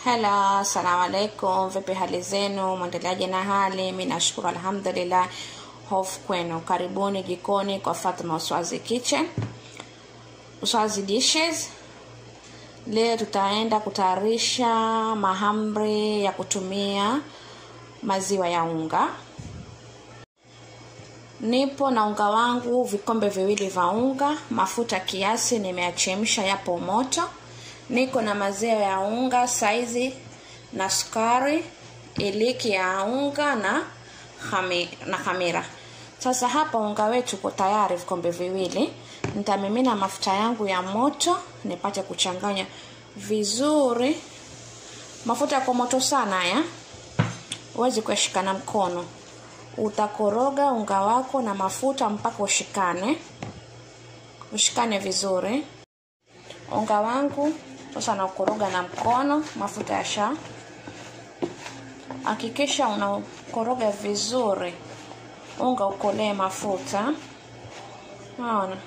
Hela, assalamu alaikum. Vipi hali zenu? Mwendeleaje na hali? Mi nashukuru alhamdulillah. Hofu kwenu. Karibuni jikoni kwa Fatma Uswazi Kitchen, Uswazi Dishes. Leo tutaenda kutayarisha mahamri ya kutumia maziwa ya unga. Nipo na unga wangu vikombe viwili vya unga, mafuta kiasi nimeachemsha yapo moto. Niko na maziwa ya unga saizi na sukari, iliki ya unga na hami, na hamira. Sasa hapa unga wetu uko tayari vikombe viwili. Nitamimina mafuta yangu ya moto nipate kuchanganya vizuri. Mafuta yako moto sana haya, huwezi kuyashika na mkono. Utakoroga unga wako na mafuta mpaka ushikane, ushikane vizuri. Unga wangu sasa naukoroga na mkono, mafuta yasha. Hakikisha unakoroga vizuri, unga ukolee mafuta. Naona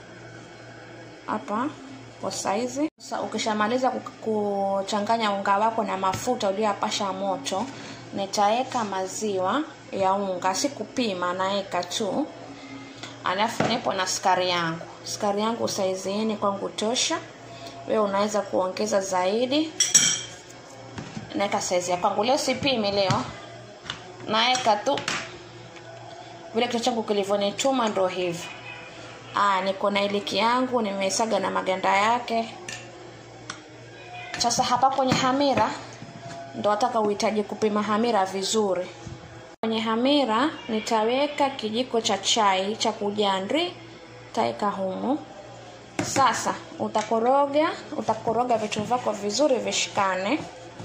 hapa kwa saizi. Sasa ukishamaliza kuchanganya unga wako na mafuta uliyopasha moto, nitaweka maziwa ya unga, si kupima, naeka tu. Alafu nipo na sukari yangu. Sukari yangu saizi hii kwangu tosha. Wewe unaweza kuongeza zaidi. Naeka saizi ya kwangu. Leo sipimi leo. Naeka tu vile kichwa changu kilivyonituma ndo hivyo. Ah, niko na iliki yangu nimesaga na maganda yake. Sasa hapa kwenye hamira ndo nataka uhitaji kupima hamira vizuri. Kwenye hamira nitaweka kijiko cha chai cha kujandri, taeka humu. Sasa utakoroga, utakoroga vitu vyako vizuri vishikane.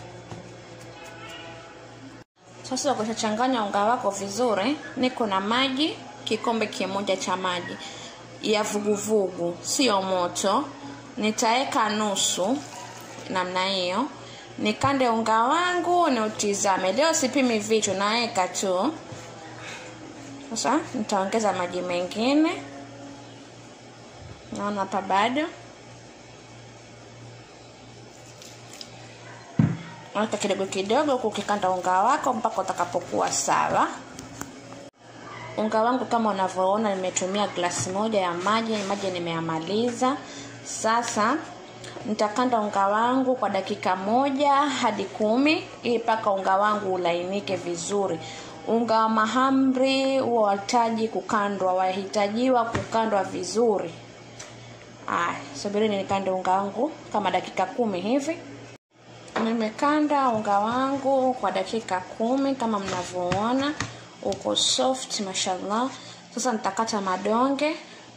Sasa ukishachanganya unga wako vizuri, niko na maji kikombe kimoja cha maji ya vuguvugu, sio moto. Nitaweka nusu namna hiyo, nikande unga wangu ni utizame. Leo sipimi vitu, naweka tu. Sasa nitaongeza maji mengine, naona hapa bado weka kidogo kidogo, huku ukikanda unga wako mpaka utakapokuwa sawa. Unga wangu kama unavyoona, nimetumia glasi moja ya maji. Maji nimeyamaliza. Sasa nitakanda unga wangu kwa dakika moja hadi kumi ili mpaka unga wangu ulainike vizuri. Unga wa mahamri huwa wahitaji kukandwa, wahitajiwa kukandwa vizuri. Aya, subirini nikande unga wangu kama dakika kumi hivi. Nimekanda unga wangu kwa dakika kumi kama mnavyoona, uko soft mashallah. Sasa nitakata madonge.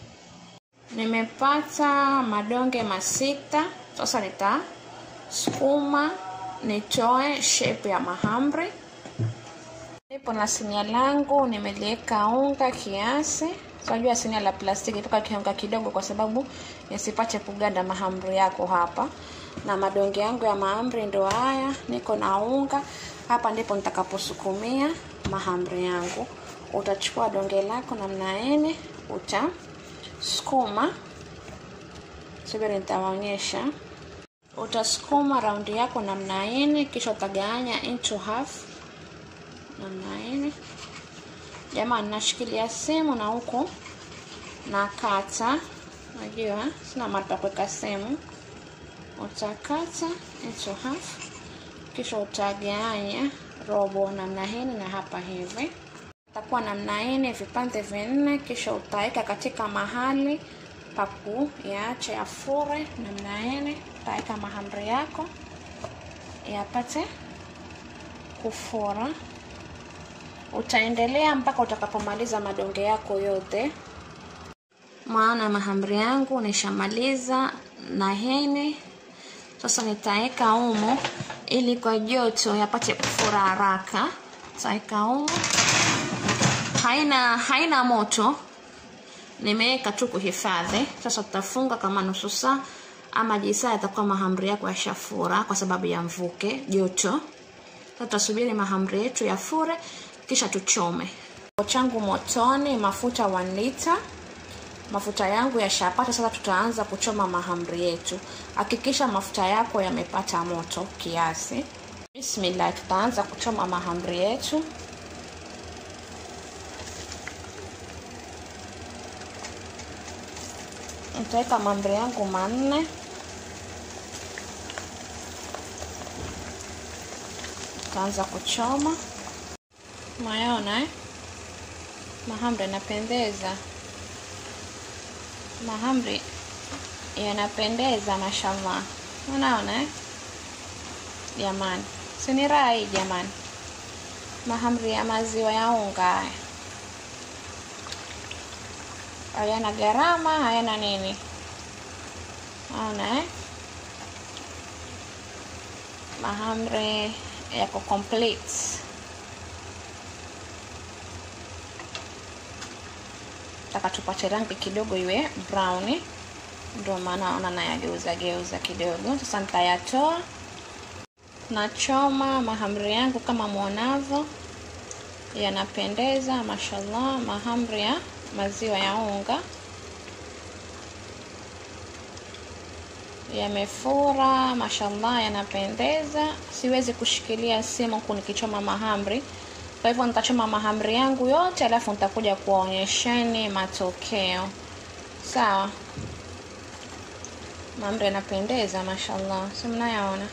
Nimepata madonge masita. Sasa nitasukuma nitoe shape ya mahamri. Nipo na sinia langu, nimeliweka unga kiasi. Unajua sinia la plastiki toka kiunga kidogo, kwa sababu nisipate kuganda mahamri yako hapa. Na madonge yangu ya mahamri ndo haya, niko na unga hapa. Ndipo nitakaposukumia mahamri yangu. Utachukua donge lako namna ene, utasukuma. Subiri, nitawaonyesha. Utasukuma raundi yako namna ene, kisha utagawanya into half namna ene. Jamani, nashikilia simu na huku nakata, najua sina mahali pa kuweka simu. Utakata into half, kisha utagawanya robo namna hii na hapa hivi, utakuwa namna hii vipande vinne, kisha utaweka katika mahali pa kuyaacha yafure namna hii. Utaweka mahamri yako yapate kufura. Utaendelea mpaka utakapomaliza madonge yako yote. Maana mahamri yangu nishamaliza na hene. Sasa nitaweka umo ili kwa joto yapate kufura haraka. Nitaweka umo, haina haina moto, nimeweka tu kuhifadhi. Sasa tutafunga kama nusu saa ama jisaa, yatakuwa mahamri yako yashafura kwa sababu ya mvuke joto. Sasa tutasubiri mahamri yetu yafure kisha tuchome. Changu motoni, mafuta 1 lita. mafuta yangu yashapata sasa tutaanza kuchoma mahamri yetu hakikisha mafuta yako yamepata moto kiasi bismillah tutaanza kuchoma mahamri yetu nitaweka mahamri yangu manne tutaanza kuchoma mayaona eh? mahamri yanapendeza mahamri yanapendeza mashallah unaona eh? jamani sini raha hii jamani mahamri ya maziwa ya unga haya hayana gharama hayana nini naona eh? mahamri yako complete taka tupate rangi kidogo iwe brown ndio maana ona nayageuza geuza kidogo sasa nitayatoa nachoma mahamri yangu kama mwonavyo yanapendeza mashallah mahamri ya maziwa ya unga yamefura mashallah yanapendeza siwezi kushikilia simu huku nikichoma mahamri kwa hivyo nitachoma mahamri yangu yote alafu nitakuja kuwaonyesheni matokeo sawa mahamri yanapendeza mashallah si mnayaona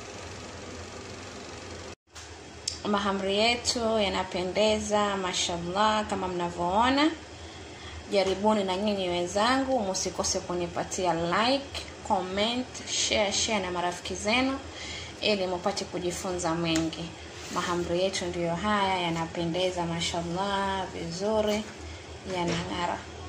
mahamri yetu yanapendeza mashallah kama mnavyoona jaribuni na nyinyi wenzangu msikose kunipatia like comment share share na marafiki zenu ili mupate kujifunza mengi mahamri yetu ndiyo haya yanapendeza mashallah vizuri yanang'ara